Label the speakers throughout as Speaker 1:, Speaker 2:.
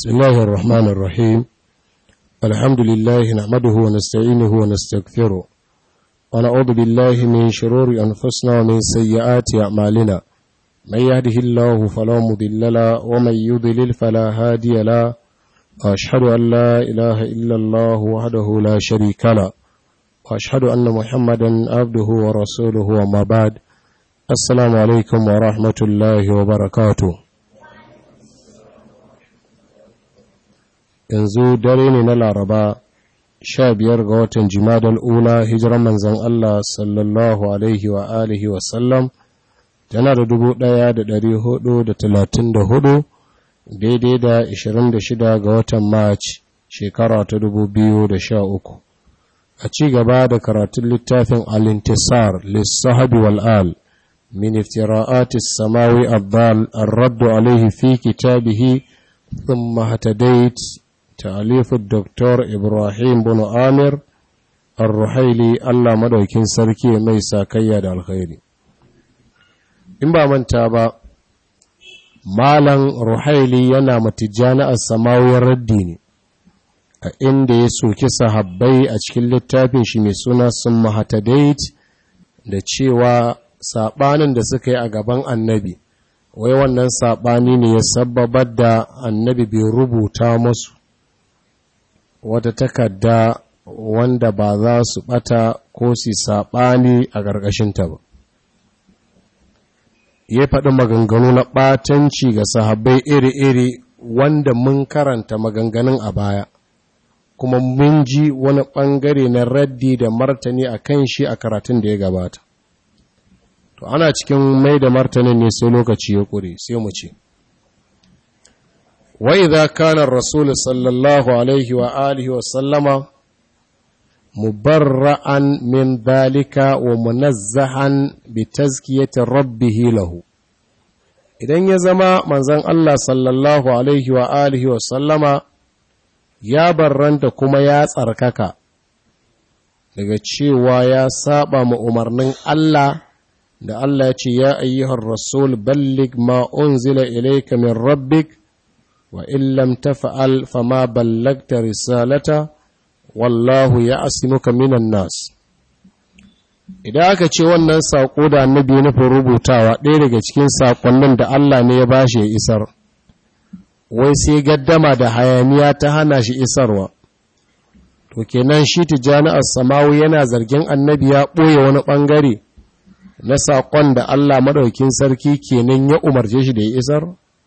Speaker 1: بسم الله الرحمن الرحيم الحمد لله نحمده ونستعينه ونستغفره ونعوذ بالله من شرور أنفسنا ومن سيئات أعمالنا من يهده الله فلا مضل له ومن يضلل فلا هادي له وأشهد أن لا إله إلا الله وحده لا شريك له وأشهد أن محمدا عبده ورسوله وما بعد السلام عليكم ورحمة الله وبركاته yanzu dare ne na laraba sha biyar ga watan jimadal ula hijiran manzan Allah sallallahu alaihi wa alihi wasallam tana da dubu ɗaya da ɗari hudu da talatin da hudu daidai da ashirin da shida ga watan march shekara ta dubu biyu da sha uku a ci gaba da karatun littafin alintisar lissahabi wal'al min iftira'atis samawi abdal arraddu alaihi fi kitabihi ثم هتديت تأليف الدكتور إبراهيم بن آمر الرحيلي الله مدوكين سركي ميسا كياد الخير إن با من تابا مالا رحيلي ينا متجانا السماوي الرديني a inda ya soki sahabbai a cikin littafin shi mai suna sun mahatadait da cewa saɓanin da suka yi a gaban annabi wai wannan saɓani ne ya sababar da annabi bai rubuta musu wata takarda wanda ba za su ɓata ko su saɓani a ƙarƙashinta ba ya faɗi maganganu na ɓatanci ga sahabbai iri-iri wanda mun karanta maganganun a baya kuma mun ji wani ɓangare na raddi da martani a kan shi a karatun da ya gabata to ana cikin mai da martanin ne sai lokaci ya ƙure sai mu ce wa idza kana ar-rasul sallallahu alaihi wa alihi wa sallama mubarra'an min dhalika wa munazzahan bi tazkiyati rabbih lahu idan ya zama manzon Allah sallallahu alaihi wa alihi wa sallama ya barranta kuma ya tsarkaka daga cewa ya saba ma umarnin Allah da Allah ya ce ya ayyuhar rasul ballig ma unzila ilayka min rabbik wa in lam taf'al fama ballagta risalata wallahu ya'simuka minan nas idan aka ce wannan sako da annabi ya nufin rubutawa ɗaya daga cikin sakonnin da Allah ne ya bashi ya isar wai sai gaddama da hayaniya ta hana shi isarwa to kenan shi tijani as-samawi yana zargin annabi ya ɓoye wani ɓangare na saƙon da Allah maɗaukin sarki kenan ya umarce shi da ya isar?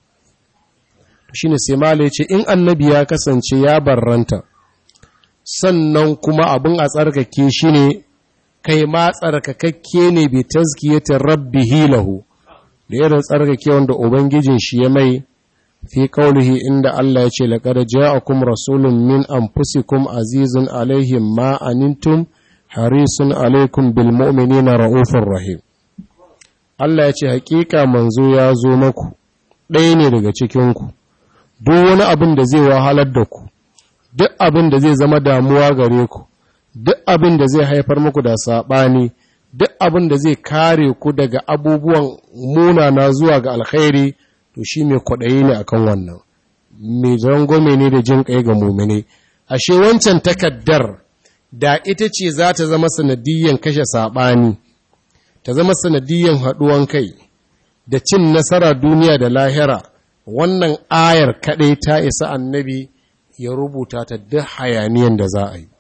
Speaker 1: shi ne sai mala ce in annabi ya kasance ya barranta sannan kuma abin a tsarkake shi ne kai ma tsarkakakke ne bi tazkiyatin rabbi hilahu da irin tsarkake wanda ubangijin shi ya mai fi kaulihi inda Allah ya ce laqad ja'akum rasulun min anfusikum azizun alaihim ma anantum harisun alaikum bil mu'minina ra'ufur rahim Allah ya ce hakika manzo ya zo maku ɗaya ne daga cikinku duk wani abin da zai wahalar da ku duk abin da zai zama damuwa gare ku duk abin da zai haifar muku da saɓani duk abin da zai kare ku daga abubuwan munana zuwa ga alkhairi to shi mai kwaɗayi ne akan wannan mai rangwame ne da jin ƙai ga mumine ashe wancan takaddar da ita ce za ta zama sanadiyyan kashe saɓani ta zama sanadiyyan haɗuwan kai da cin nasara duniya da lahira wannan ayar kaɗai ta isa annabi ya rubuta ta duk hayaniyan da za a yi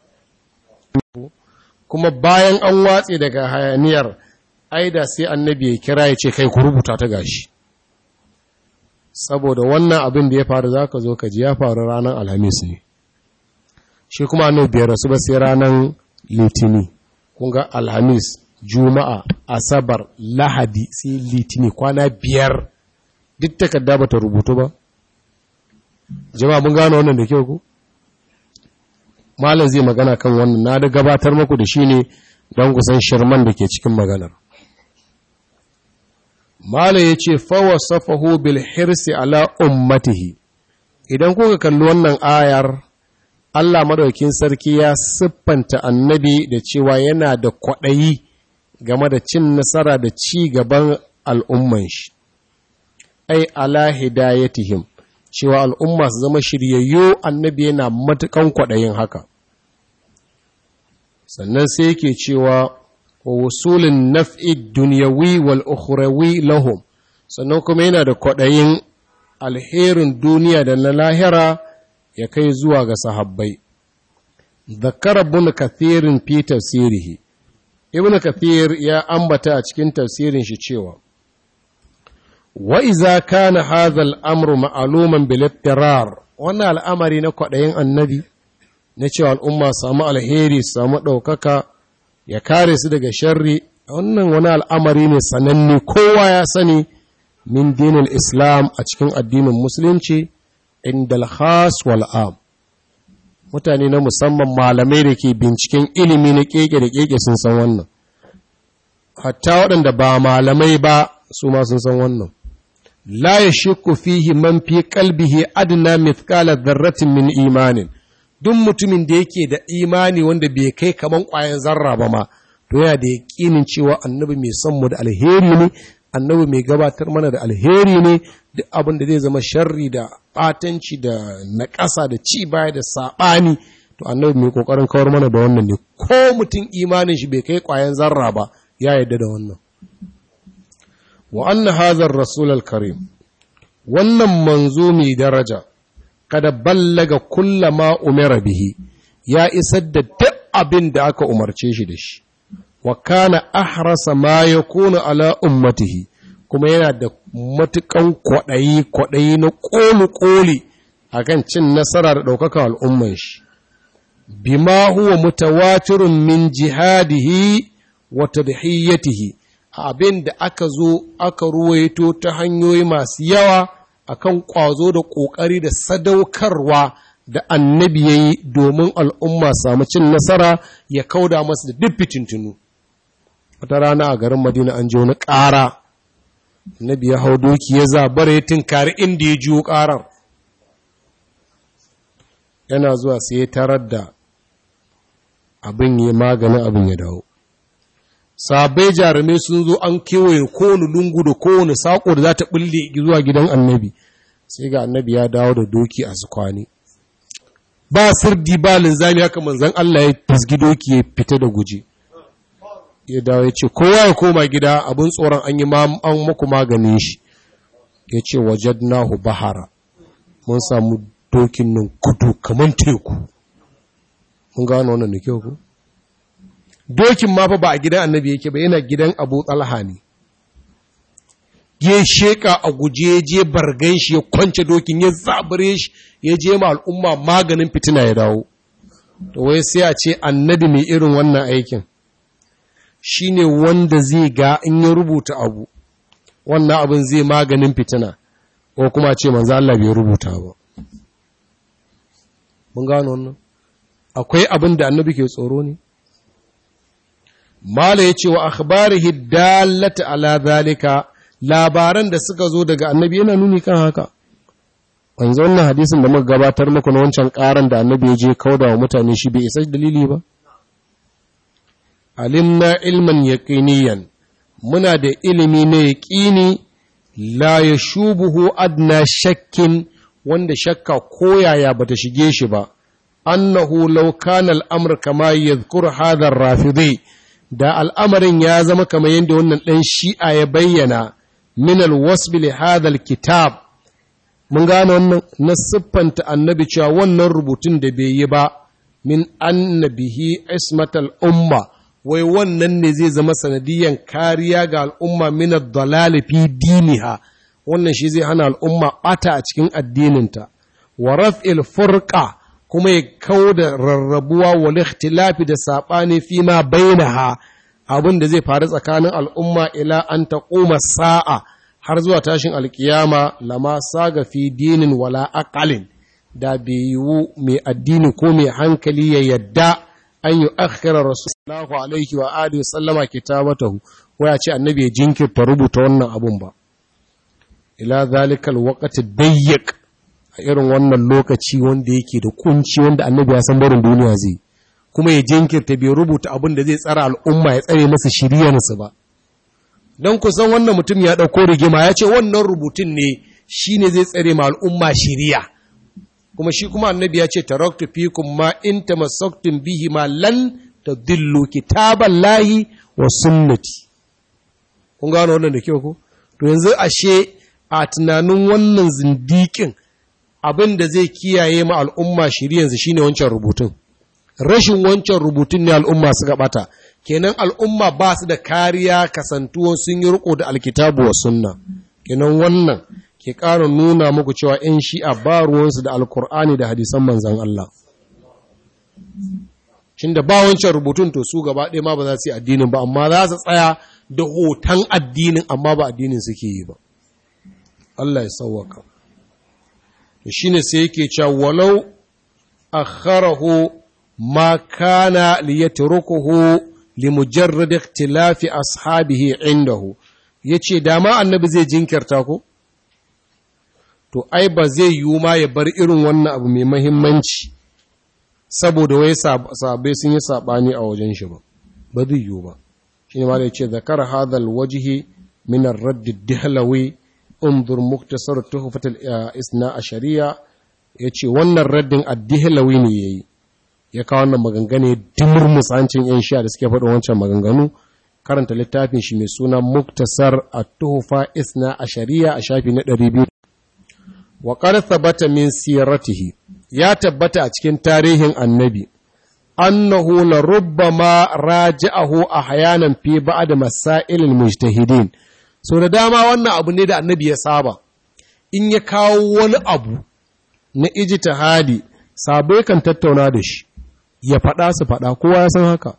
Speaker 1: kuma bayan an watse daga hayaniyar aida sai annabi ya kira ya ce kai ku rubuta ta gashi saboda wannan abin da ya faru za ka zo ka ji ya faru ranar alhamis ne shi kuma annabi biyar rasu ba sai ranar litini kun ga alhamis juma'a asabar lahadi sai litini kwana biyar duk takarda ba ta rubutu ba jama'a mun gano wannan da kyau ku malam zai magana kan wannan na da gabatar muku da shi ne don kusan shirman da ke cikin maganar malam ya ce fawa safahu bil hirsi ala ummatihi idan kuka kalli wannan ayar Allah madaukin sarki ya siffanta annabi da cewa yana da kwaɗayi game da cin nasara da ci gaban al'umman shi, ai, ala hidayatihim, cewa al'umma su zama shiryayyo annabi yana matukan kwaɗayin haka sannan sai yake cewa wa wusulin naf'i dunyawi wal ukhrawi lahum sannan kuma yana da kwaɗayin alherin duniya da na lahira ya kai zuwa ga sahabbai zakara ibn kathirin fi tafsirihi ibn kathir ya ambata a cikin tafsirin shi cewa wa iza kana hadha al-amru ma'luman bil ittirar wannan al'amari na kwaɗayin annabi na cewa al'umma samu alheri samu ɗaukaka ya kare su daga sharri wannan wani al'amari ne sananne kowa ya sani min dinin islam a cikin addinin musulunci inda al-khas wal am mutane na musamman malamai da ke binciken ilimi na keke da keke sun san wannan hatta waɗanda ba malamai ba su ma sun san wannan la ya shakku fihi man fi qalbihi adna mithqala dharratin min imanin duk mutumin da yake da imani wanda bai kai kaman ƙwayan zarra ba ma to yana da yaƙinin cewa annabi mai son mu da alheri ne annabi mai gabatar mana da alheri ne duk abin da zai zama sharri da batanci da naƙasa da ci baya da saɓani to annabi mai ƙoƙarin kawar mana da wannan ne ko mutum imanin shi bai kai ƙwayan zarra ba ya yarda da wannan wa anna hazar rasul karim wannan manzo mai daraja kada ballaga kullama umira bihi ya isar da duk abin da aka umarce shi da shi wa kana ahrasa ma yakunu ala ummatihi kuma yana da matukan kwaɗayi kwaɗayi na ƙoli-ƙoli a kan cin nasara da ɗaukakan al'umman shi bima huwa mutawatirun min jihadihi wa tadhiyatihi abin da aka zo aka ruwaito ta hanyoyi masu yawa akan ƙwazo da ƙoƙari da sadaukarwa da annabi ya yi domin al'umma samu cin nasara ya kauda masu da duk fitintunu wata rana a garin madina an ji wani ƙara annabi ya hau doki ya zabara ya tinkari inda ya jiwo ƙarar yana zuwa sai ya tarar da abin ya maganin abin ya dawo sabai jarumai sun zo an kewaye kowane lungu da kowane saƙo da za ta ɓulle zuwa gidan annabi sai ga annabi ya dawo da doki a zukwani ba sirdi ba linzami haka manzan Allah ya fisgi doki ya fita da guje ya dawo ya ce kowa ya koma gida abin tsoron an yi an muku maganin shi ya ce wajadnahu bahara mun samu dokin nan kudu kamar teku mun gano wannan da kyau ku dokin ma fa ba a gidan annabi yake ba yana gidan abu talha ne ya sheka a guje je bargan shi ya kwance dokin ya zabure shi ya je ma al'umma maganin fitina ya dawo to wai sai a ce annabi mai irin wannan aikin shine wanda zai ga in ya rubuta abu wannan abin zai maganin fitina ko kuma ce manzo Allah bai rubuta ba mun gano wannan akwai abin da annabi ke tsoro ne mala yace wa akhbarihi dallata ala zalika labaran da suka zo daga annabi yana nuni kan haka wanzu wannan hadisin da muka gabatar muku na wancan karan da annabi ya je kauda wa mutane shi bai isa dalili ba alimna ilman yaqiniyan muna da ilimi na yaqini la yashubuhu adna shakkin wanda shakka koyaya bata shige shi ba annahu law kana al-amr kama yadhkur hadha ar-rafidi da al'amarin ya zama kamar yadda wannan dan shi'a ya bayyana min al-wasb li hadha al-kitab mun gane wannan na siffanta annabi cewa wannan rubutun da bai yi ba min annabihi ismatal umma wai wannan ne zai zama sanadiyan kariya ga al'umma min ad-dalal fi diniha wannan shi zai hana al'umma bata a cikin addininta wa raf'il furqa kuma ya kauda rarrabuwa wal ikhtilafi da sabani fi ma bainaha abin da zai faru tsakanin al'umma ila an taquma sa'a har zuwa tashin alkiyama lama saga fi dinin wala aqalin da bai yiwu mai addini ko mai hankali ya yadda an yi akhira rasulullahu alaihi wa alihi sallama kitabatahu waya ce annabi ya jinkirta rubuta wannan abun ba ila zalikal waqti dayyiq a irin wannan lokaci wanda yake da kunci wanda annabi ya san barin duniya zai kuma ya jinkirta bai rubuta abin da zai tsara al'umma ya tsare masa shiriyarsu ba don kusan wannan mutum ya ɗauko rigima ya ce wannan rubutun ne shine zai tsare ma al'umma shiriya kuma shi kuma annabi ya ce taraktu fikum ma in tamassaktum bihi ma lan tadillu kitaballahi wa sunnati kun gano wannan da kyau ko to yanzu ashe a tunanin wannan zindikin abin da zai kiyaye ma al'umma shiri yanzu shine wancan rubutun rashin wancan rubutun ne al'umma suka bata kenan al'umma ba su da kariya kasantuwan sun yi riko da alkitabu wa sunna kenan wannan ke ƙara nuna muku cewa ‘yan shi'a ba ruwansu da alkur'ani da hadisan manzan Allah shin da ba wancan rubutun to su gaba ɗaya ma ba za su yi addinin ba amma za su tsaya da hoton addinin amma ba addinin suke yi ba Allah ya sauwaka shi ne sai yake cewa walau akharahu ma kana liyatrukuhu limujarrad ikhtilafi ashabihi indahu yace dama annabi zai jinkirta ko to ai ba zai yiwu ma ya bar irin wannan abu mai mahimmanci saboda wai sabai sun yi sabani a wajen shi ba ba zai yiwu ba shine ma da yace zakar hadal wajhi min ar-radd ad-dihlawi unzur muktasar tuhfatul isna ashariya yace wannan raddin ad-dihlawi ne yayi ya kawo wannan maganganu dimur musancin yan sha da suke faɗin wancan maganganu karanta littafin shi mai suna muktasar at-tuhfa isna ashariya a shafi na 200 wa qad thabata min siratihi ya tabbata a cikin tarihin annabi annahu la rubbama raja'ahu ahyanan fi ba'd masail al-mujtahidin so da dama wannan abu ne da annabi ya saba in ya kawo wani abu na ijtihadi sabai kan tattauna da shi ya faɗa su faɗa kowa ya san haka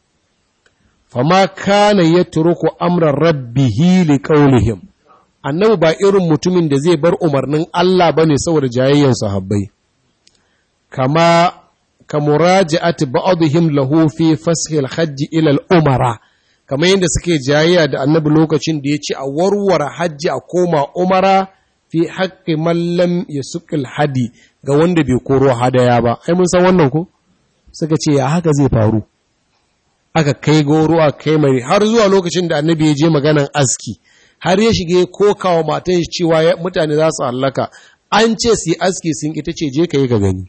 Speaker 1: fama kana yatruku amran rabbihi liqaulihim annabi ba irin mutumin da zai bar umarnin Allah bane saboda jayayyan sahabbai kama kamuraja'ati ba'dihim lahu fi fashil hajji ila al-umara kamar yadda suke jayayya da annabi lokacin da ya ce a warware hajji a koma umara fi haƙƙi mallam ya suƙil hadi ga wanda bai koro hadaya ba ai mun san wannan ko suka ce ya haka zai faru aka kai goro a kai mai har zuwa lokacin da annabi ya je maganan aski har ya shige ko kawo matan shi cewa mutane za su hallaka an ce su yi aski sun ita ce je ka yi ka gani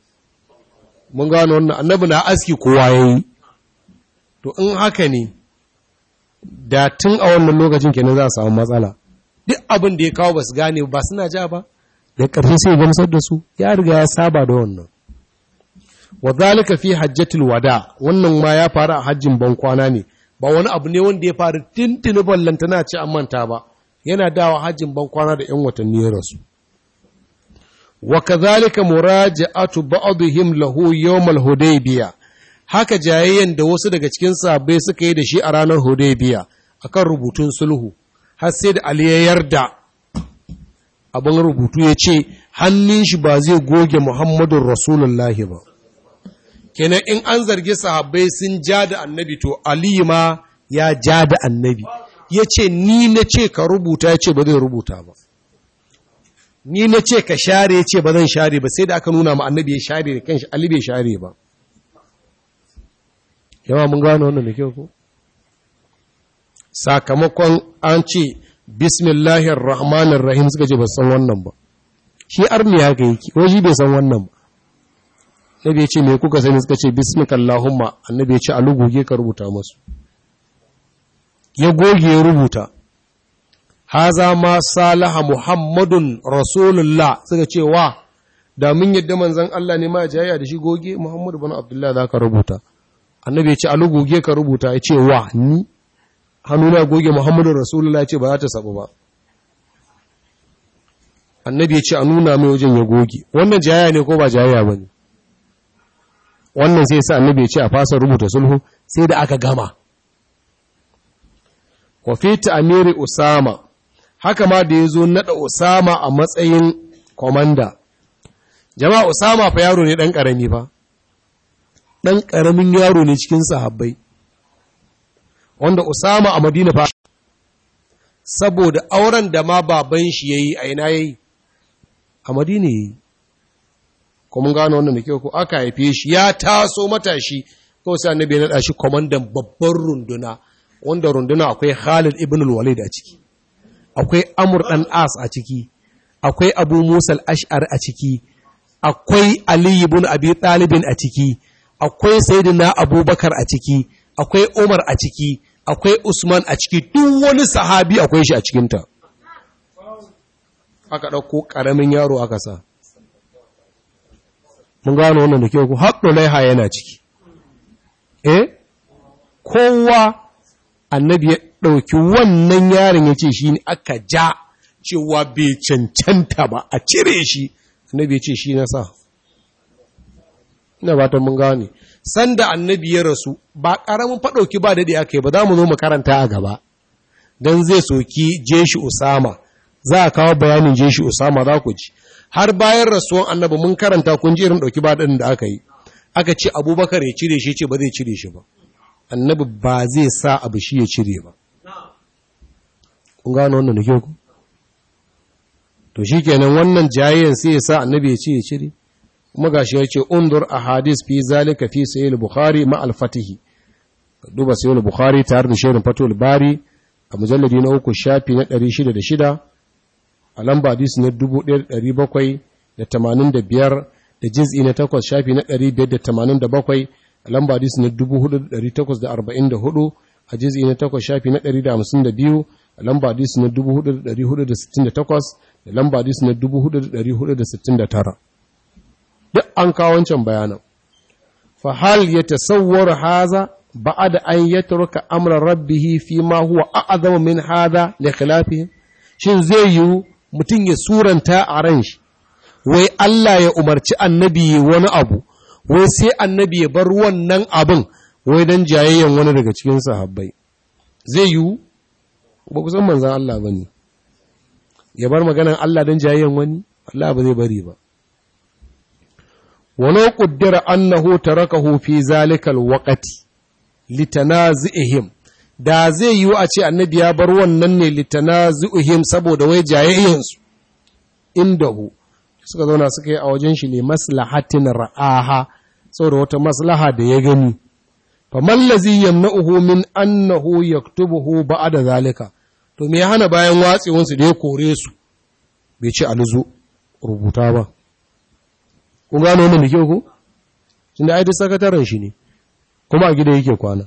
Speaker 1: mun gano wannan annabi na aski kowa ya yi to in haka ne da tun a wannan lokacin kenan za a samu matsala duk abin da ya kawo ba su gane ba suna ja ba da ƙarfi sai gamsar da su ya riga ya saba da wannan wa zalika fi hajjatul wada wannan ma ya faru a hajjin ban kwana ne ba wani abu ne wanda ya faru tintini ballantana ce an manta ba yana dawa hajjin ban kwana da yan watanni ya rasu wa kadhalika muraja'atu ba'dihim lahu yawm al-hudaybiyah haka jayayyen da wasu daga cikin sahabbai suka yi da shi a ranar Hudaybiya akan rubutun sulhu har sai da Ali ya yarda abin rubutu ya ce hannun shi ba zai goge Muhammadun Rasulullahi ba kenan in an zargi sahabbai sun ja da annabi to Ali ma ya ja da annabi ya ce ni na ce ka rubuta ya ce ba zai rubuta ba ni na ce ka share ya ce ba zan share ba sai da aka nuna ma annabi ya share da kanshi Ali bai share ba yawa mun gano wannan da kyau ko sakamakon an ce bismillahir rahmanir rahim suka ce ba san wannan ba shi arni haka yake waje bai san wannan ba nabi ya ce me kuka sani suka ce bismikallahumma annabi ya ce a lugoge ka rubuta masu ya goge ya rubuta haza ma salaha muhammadun rasulullah suka ce wa da mun yadda manzon Allah ne ma jayya da shi goge muhammadu bin abdullah za ka rubuta annabi ya ce alu goge ka rubuta ya ce wa ni hannuna goge muhammadu rasulullah ya ce ba za ta sabu ba annabi ya ce a nuna mai wajen ya goge wannan jayaya ne ko ba jayaya ba ne wannan sai sa annabi ya ce a fasa rubuta sulhu sai da aka gama wa fi amiri usama haka ma da ya zo naɗa usama a matsayin komanda jama'a usama fa yaro ne ɗan ƙarami fa ɗan ƙaramin yaro ne cikin sahabbai wanda Usama a Madina fa saboda auren da ma baban shi yayi a ina yayi a Madina yayi ko mun gano wannan da kyau ko aka haife shi ya taso matashi ko sai annabi ya nada shi komandan babban runduna wanda runduna akwai Khalid ibn al-Walid a ciki akwai Amr dan As a ciki akwai abu musa al'ash'ar a ciki akwai ali ibn abi talibin a ciki akwai sayyidina abubakar a ciki akwai umar a ciki akwai usman a ciki duk wani sahabi akwai shi a cikinta aka ɗauko ƙaramin yaro aka sa mun gano wannan da kyau ku haɗo laiha yana ciki eh kowa annabi ya ɗauki wannan yaron ya ce shi ne aka ja cewa bai cancanta ba a cire shi annabi ya ce shi na sa ina ba ta mun gane sanda annabi ya rasu ba ƙaramin faɗauki ba daɗe aka yi ba za mu zo mu karanta a gaba don zai soki jeshi usama za a kawo bayanin jeshi usama za ku ji har bayan rasuwan annabi mun karanta kun ji irin ɗauki ba daɗin da aka yi aka ce abubakar ya cire shi ce ba zai cire shi ba annabi ba zai sa abu shi ya cire ba kun gano wannan da kyau ku to shi kenan wannan jayayyan sai ya sa annabi ya ce ya cire kuma gashi ya ce undur a hadis fi zalika fi sayyid bukhari ma al-fatihi duba sayyid bukhari tare da shirin fatul bari a mujalladi na uku shafi na 606 a lamba hadis na 1785 da jiz'i na 8 shafi na 587 a lamba hadis na 4844 a jiz'i na 8 shafi na 152 a lamba hadis na 4468 da lamba hadis na 4469 duk an kawo wancan bayanan fa hal yatasawwaru haza ba'da an yatruka amra rabbih fi ma huwa a'zamu min hada li khilafihi shin zai yi mutum ya suranta a ran shi wai Allah ya umarci annabi wani abu wai sai annabi ya bar wannan abin wai dan jayayyan wani daga cikin sahabbai zai yi ba ku san manzon Allah bane ya bar maganan Allah dan jayayyan wani Allah ba zai bari ba ولو قدر أنه تركه في ذلك الوقت لتنازئهم da zai yiwu a ce annabi ya bar wannan ne litanazu'ihim saboda wai jayayyansu indahu suka zauna suka yi a wajen shi ne maslahatin ra'aha saboda wata maslaha da ya gani fa mallazi yamna'uhu min annahu yaktubuhu ba'da zalika to me ya hana bayan watsewansu da ya kore su bai ce aluzu rubuta ba kun gano wannan da kyau ko tunda ai duk sakataren shi ne kuma a gida yake kwana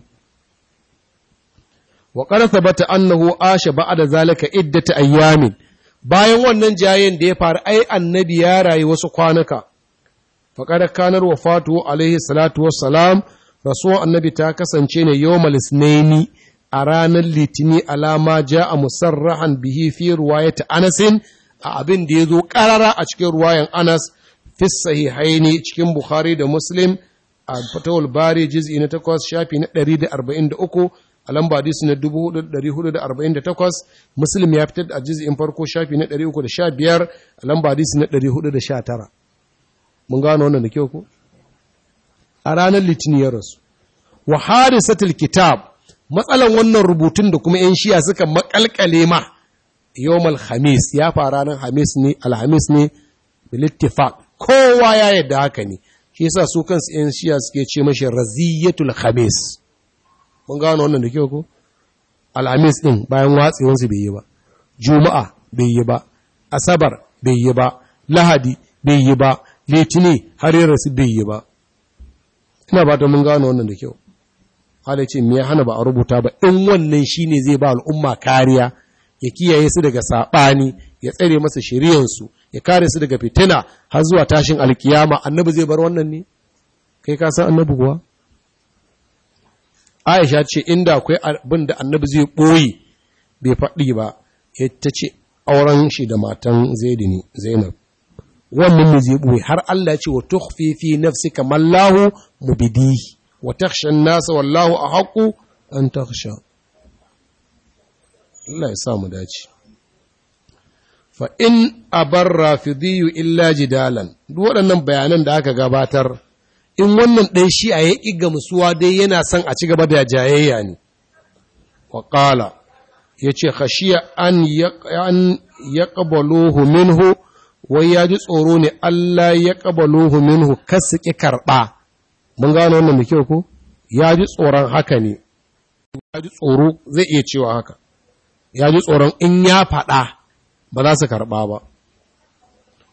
Speaker 1: wa qad thabata annahu asha ba'da zalika iddata ayyamin bayan wannan jayen da ya faru ai annabi ya rayu wasu kwanuka fa qad kanar wafatu alaihi salatu wassalam rasuwan annabi ta kasance ne yawmal isnaini a ranar litini alama ja'a musarrahan bihi fi riwayat Anas a abin da yazo karara a cikin ruwayan Anas fi sahihaini cikin Bukhari da Muslim a Fatawul Bari juz'i na 8 shafi na 143 a lamba hadisi na 4448 Muslim ya fitar a juz'in farko shafi na 315 a lamba hadisi na 419 mun gano wannan da kyau ko a ranar litinin ya rasu wa harisatul kitab matsalan wannan rubutun da kuma yan shiya suka makalkale ma yawmal khamis ya fara ranar hamis ne alhamis ne bil ittifaq kowa ya yadda haka ne shi yasa su kansu yan shiya suke ce mashi raziyatul khamis mun gano wannan da kyau ko alhamis din bayan watsewar su bai yi ba juma'a bai yi ba asabar bai yi ba lahadi bai yi ba litini har yi rasu bai yi ba ina ba ta mun gano wannan da kyau hala ce me ya hana ba a rubuta ba in wannan shine zai ba al'umma kariya ya kiyaye su daga saɓani ya tsare masa shari'ansu ya kare su daga fitina har zuwa tashin alkiyama annabi zai bar wannan ne kai ka san annabi kuwa Aisha ce inda akwai abin da annabi zai ɓoye bai faɗi ba ya ta ce auren shi da matan zaidi ne zainab wannan ne zai ɓoye har Allah ce wa tukhfi fi nafsika mallahu mubidihi wa takhsha an-nasa wallahu ahqqu an takhsha Allah ya sa mu dace fa in abar rafidiyyu illa jidalan duk waɗannan bayanan da aka gabatar in wannan ɗan shi a ya ƙi gamsuwa dai yana son a ci gaba da jayayya ne wa ƙala ya ce khashiya an ya ƙabaluhu minhu wai ya ji tsoro ne Allah ya ƙabaluhu minhu kasu ƙi karɓa mun gano wannan da kyau ko ya ji tsoron haka ne ya ji tsoro zai iya cewa haka ya ji tsoron in ya faɗa ba za su karɓa ba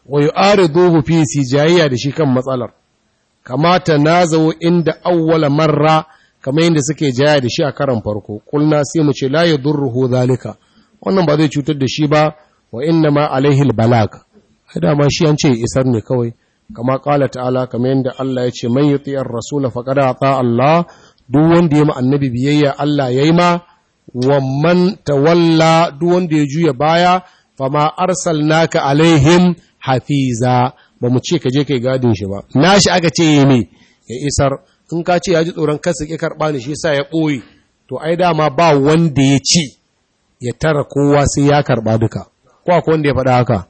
Speaker 1: wa yu'ariduhu fi sijayya da shi kan matsalar kamata nazawo inda awwala marra kamar yadda suke jaya da shi a karan farko kulna sai mu ce la yadurruhu zalika wannan ba zai cutar da shi ba wa inna ma alaihi albalag da ma shi an ce isar ne kawai kama kala ta'ala kamar yadda Allah ya ce man yuti'ir rasul faqad ata Allah duk wanda ya ma annabi biyayya Allah yayi ma wa man tawalla duk wanda ya juya baya fama arsalnaka alaihim hafiza ba mu ce ka je kai gadin shi ba nashi aka ce yi ne ya isar in ka ce ya ji tsoron kansa ke karɓa ne shi sa ya ɓoye to ai dama ba wanda ya ci ya tara kowa sai ya karɓa duka ko akwai wanda ya faɗa haka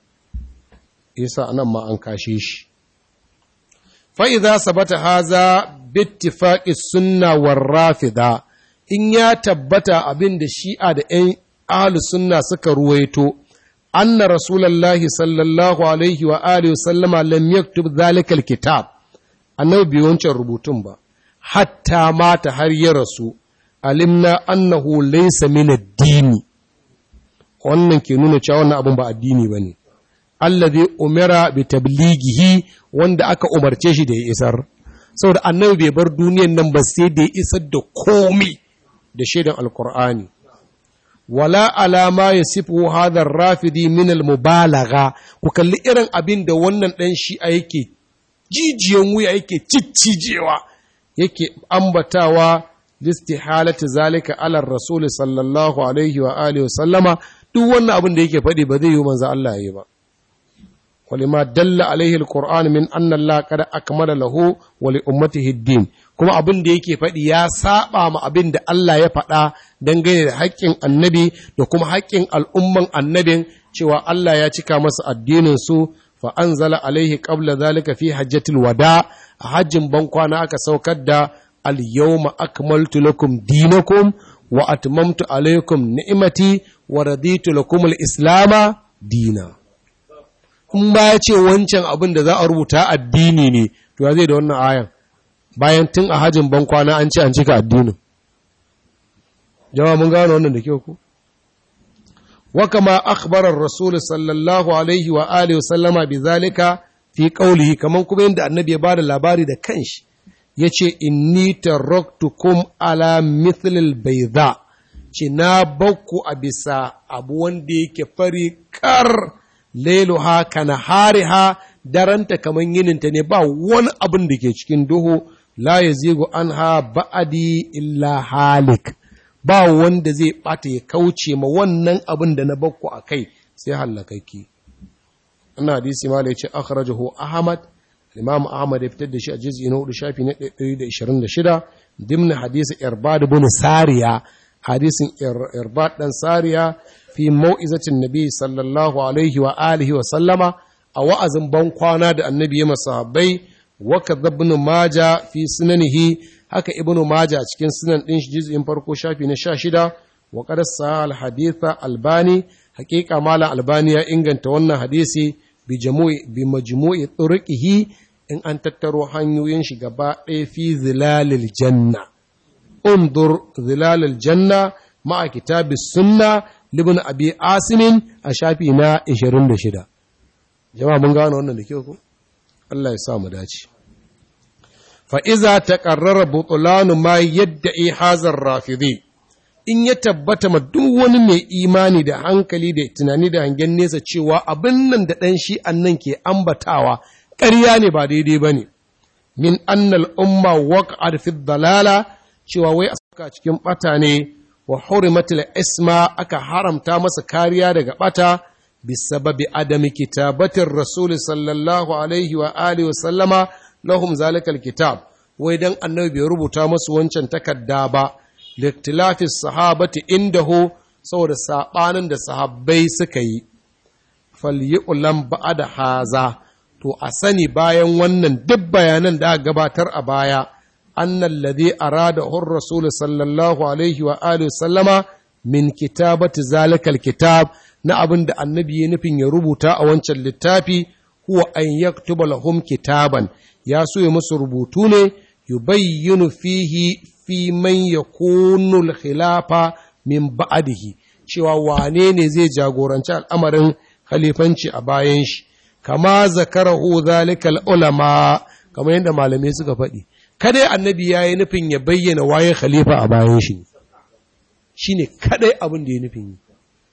Speaker 1: yasa anan ma an kashe shi fa idza sabata haza bittifaqi sunna war rafida in ya tabbata abin da shi'a da ‘yan ahlus sunna suka ruwaito, anna Rasulallahi sallallahu Alaihi wa Alihi sallama lam yaktub zalikal kitab, annabi bai wancan rubutun ba, hatta mata har ya rasu, alimna annahu laysa min addini. Wannan ke nuna cewa wannan abin ba addini ba ne. Allazi umira bi tablighihi wanda aka umarce shi da ya isar. Saboda annabi bai bar duniyan nan ba sai da ya isar da komai. da shaidan alkur'ani wala alama ya sifu hadar rafidi min almubalagha ku kalli irin abin da wannan dan shi'a yake jijiyan wuya yake ciccijewa yake ambatawa listihalati zalika ala rasul sallallahu alaihi wa alihi wa sallama duk wannan abin da yake faɗi ba zai yi manzo Allah yayi ba ولما دل عليه القرآن من أن الله قد أكمل له ولأمته الدين kuma abin da yake faɗi ya saba ma abin da Allah ya faɗa dangane da haƙƙin annabi da kuma haƙƙin al'umman annabin cewa Allah ya cika masa addinin su fa anzala alaihi qabla zalika fi hajjatil wada a hajjin bankwana aka saukar da al yawma akmaltu lakum dinakum wa atmamtu alaikum ni'mati wa raditu lakum al islama dina in ba ya ce wancan abin da za a rubuta addini ne to ya zai da wannan ayan bayan tun a hajjin bankwana an ce an cika addinin jama'a mun gano wannan da kyau ku wa kama akhbarar rasul sallallahu alaihi wa alihi sallama bi zalika fi qawlihi kaman kuma yanda annabi ya bada labari da kanshi yace inni taraktukum ala mithlil bayda ce na bakku a bisa abu wanda yake fari kar lailuha kana hariha daranta kaman yininta ne ba wani abin da ke cikin duhu la ya zigo an ha ba'adi illa halik ba wanda zai bata ya kauce ma wannan abin da na bakku a kai sai hallakaki ina hadisi ma ce akhrajahu ahmad imam ahmad ya fitar da shi a juz'i na 4 shafi na 126 dimna hadisi irbad ibn sariya hadisin irbad dan sariya fi mau'izatin nabi sallallahu alaihi wa alihi wa sallama a wa'azin ban kwana da annabi ya masahabbai وكذا ابن ماجه في سننه haka ibnu maja cikin sunan din shi juz'in farko shafi na 16 wa qad sahal haditha albani haqiqa mala albani ya inganta wannan hadisi bi jamu'i bi majmu'i turqihi in an tattaro hanyoyin shi gaba ɗaya fi zilalil janna undur zilalil janna ma'a kitabis sunna libn abi asimin a shafi na 26 jama'a mun gano wannan da kyau ko Allah ya sa mu dace. Fa'iza ta ƙarrara butulanu ma yadda hazar rafidi, in ya tabbata ma duk wani mai imani da hankali da tunani da hangen nesa cewa abin nan da ɗan shi nan ke ambatawa ƙarya ne ba daidai ba ne, min annal umma waqa'ad fi dalala cewa wai a saka cikin ɓata ne wa hurimatul isma aka haramta masa kariya daga ɓata. بسبب عدم كتابة الرسول صلى الله عليه وآله وسلم لهم ذلك الكتاب ويدن النبي بيربط مس وانشان تكدابا لاختلاف الصحابة عنده saboda saɓanin da sahabbai suka yi falyu'lam ba'da haza to a sani bayan wannan duk bayanan da aka gabatar a baya annal ladhi arada hur rasul sallallahu alaihi wa alihi sallama min kitabati zalikal kitab na abin da annabi ya nufin ya rubuta a wancan littafi huwa an yaktuba lahum kitaban ya so ya musu rubutu ne yubayyinu fihi fi man yakunu al-khilafa min ba'dihi cewa wane ne zai jagoranci al'amarin khalifanci a bayan shi kama zakarahu zalikal ulama kamar yadda malamai suka faɗi kada annabi ya yi nufin ya bayyana waye khalifa a bayan shi shine kadai abin da ya nufin yi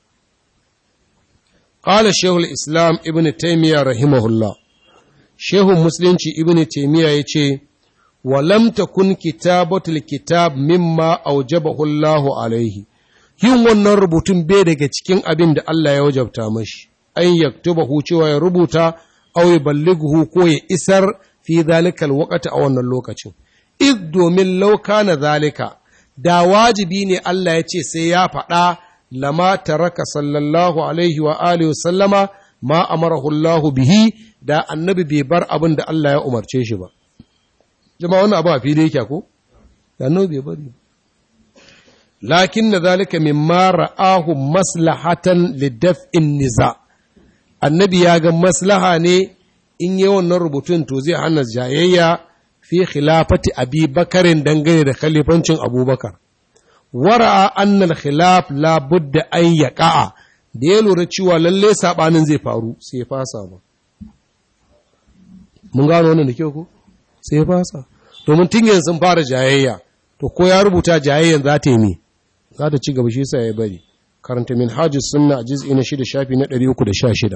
Speaker 1: قال شيخ الإسلام ابن تيمية رحمه الله شيخ مسلم ابن تيمية يتي ولم تكن كتابة الكتاب مما أوجبه الله عليه yin wannan rubutun bai daga cikin abin da Allah ya wajabta mashi an yaktubahu cewa ya rubuta aw ya ballighu ko ya isar fi zalikal waqti a wannan lokacin id domin lauka na zalika da wajibi ne Allah ya ce sai ya faɗa lama taraka sallallahu alaihi wa alihi wa sallama ma amarahu Allah bihi da annabi bai bar abin da Allah ya umarce shi ba jama'a wannan abu a fili yake ko da annabi bai bari lakin na zalika mimma ra'ahu maslahatan lidaf'in niza annabi ya ga maslaha ne in yi wannan rubutun to zai hana jayayya fi khilafati abi bakarin dangane da khalifancin abubakar wara'a annal khilaf la budda an yaqa'a da ya lura cewa lalle sabanin zai faru sai ya fasa ba mun gano wannan da kyau ko sai ya fasa domin tun yanzu sun fara jayayya to ko ya rubuta jayayyan za ta yi ne za ta ci gaba shi sa ya bari karanta min hajjis sunna a jiz'i na shida shafi na 316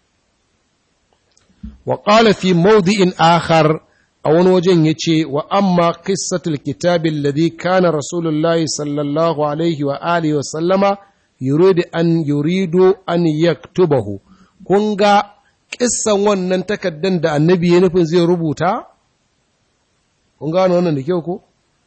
Speaker 1: wa qala fi mawdi'in akhar a wani wajen ya ce wa amma qissatul kitabin ladhi kana rasulullahi sallallahu alaihi wa alihi wa sallama yuridu an yuridu an yaktubahu kun ga kissan wannan takaddan da annabi ya nufin zai rubuta kun gano wannan da kyau ko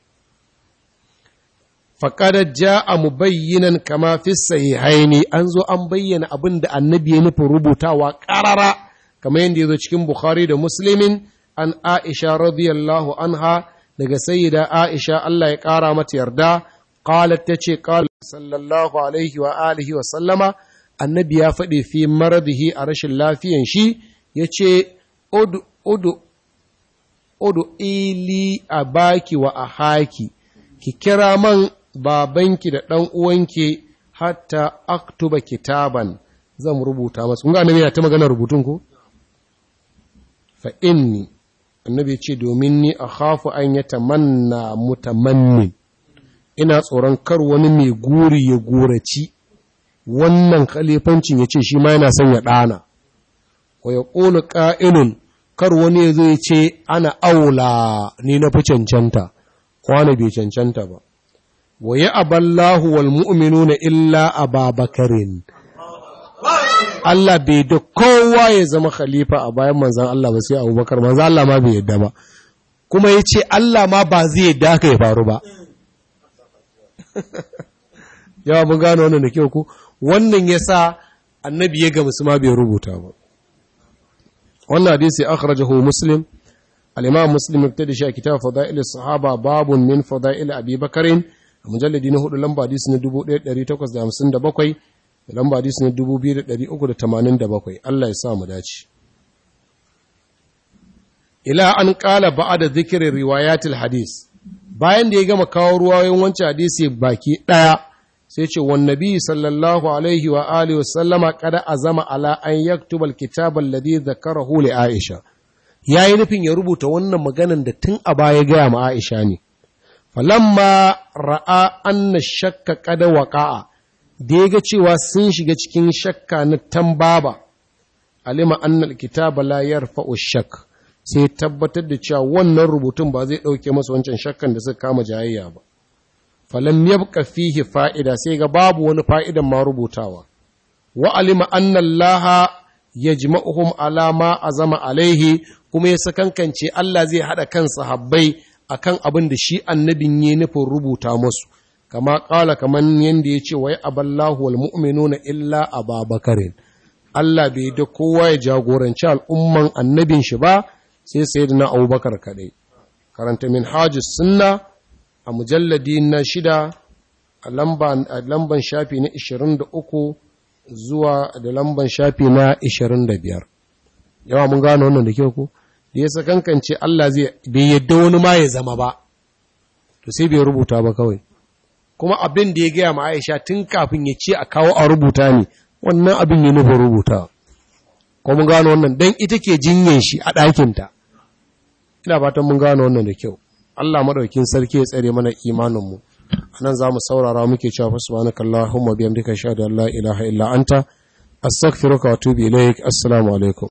Speaker 1: faƙadar ja a mubayyinan kama fi sahihaini an zo an bayyana abin da annabi ya nufin rubutawa ƙarara kamar yadda ya zo cikin bukhari da muslimin an aisha radiyallahu anha daga sayyida aisha Allah ya ƙara mata yarda qalat ta ce qala sallallahu alaihi wa alihi wa sallama annabi ya faɗi fi maradihi a rashin lafiyan shi ya ce udu udu udu ili a baki wa a haki ki kira man babanki da ɗan uwanki hatta aktuba kitaban zan rubuta masu kun ga annabi yana ta magana rubutun ko fa inni annabi ce domin ni akhafu an yatamanna mutamannin ina tsoron kar wani mai guri ya guraci wannan khalifancin ya ce shi ma yana son ya ɗana wa ya ƙulu ƙa'ilun kar wani ya zo ya ce ana aula ni na fi cancanta kwana bai cancanta ba wa ya aballahu wal mu'minuna illa ababakarin Allah bai da kowa ya zama khalifa a bayan manzan Allah ba sai abubakar manzan Allah ma bai yadda ba kuma ya ce Allah ma ba zai yadda haka ya faru ba yawa mun gano wannan da kyau ko wannan ya sa annabi ya gamsu ma bai rubuta ba wannan hadisi akhrajahu muslim al-imam muslim ya da shi a kitab fadail sahaba babun min fadail abi bakarin a mujalladi na hudu lamba hadisi na 1857 da lamba hadisi na 2387 Allah ya sa mu dace ila an qala ba'da dhikri riwayatil hadis bayan da ya gama kawo ruwayoyin wancan hadisi baki daya sai ce wan nabi sallallahu alaihi wa alihi wasallama kada azama ala an yaktuba alkitaba alladhi dhakarahu li aisha yayi nufin ya rubuta wannan maganan da tun a baya ga ma aisha ne falamma ra'a anna shakka kada waqa'a da yaga cewa sun shiga cikin shakka na tambaba alima anna alkitaba la yarfa'u shakk sai tabbatar da cewa wannan rubutun ba zai dauke masa wancan shakkan da suka kama jayayya ba falam yabqa fihi fa'ida sai ga babu wani fa'idan ma rubutawa wa alima anna Allah yajma'uhum ala ma azama alaihi kuma ya sakankance Allah zai hada kan sahabbai akan abin da shi annabin ya nufin rubuta musu kama kala kaman yanda yace wai aballahu wal mu'minuna illa ababakarin Allah bai da kowa ya jagoranci al'umman annabin shi ba sai sayyidina Abubakar kadai karanta min hajis sunna a mujalladi na shida a lamban shafi na 23 zuwa da lamban shafi na 25 yawa mun gano wannan da kyau ku da ya sakankance Allah zai bai yadda wani ma ya zama ba to sai bai rubuta ba kawai kuma abin da ya gaya ma Aisha tun kafin ya ce a kawo a rubuta ne wannan abin ya nufin rubuta ko mun gano wannan dan ita ke jinyen shi a ɗakinta ina fatan mun gano wannan da kyau Allah madaukin sarki ya tsare mana imanin mu anan zamu saurara muke cewa subhanaka allahumma bihamdika ashhadu an la ilaha illa anta astaghfiruka wa atubu ilaik assalamu alaikum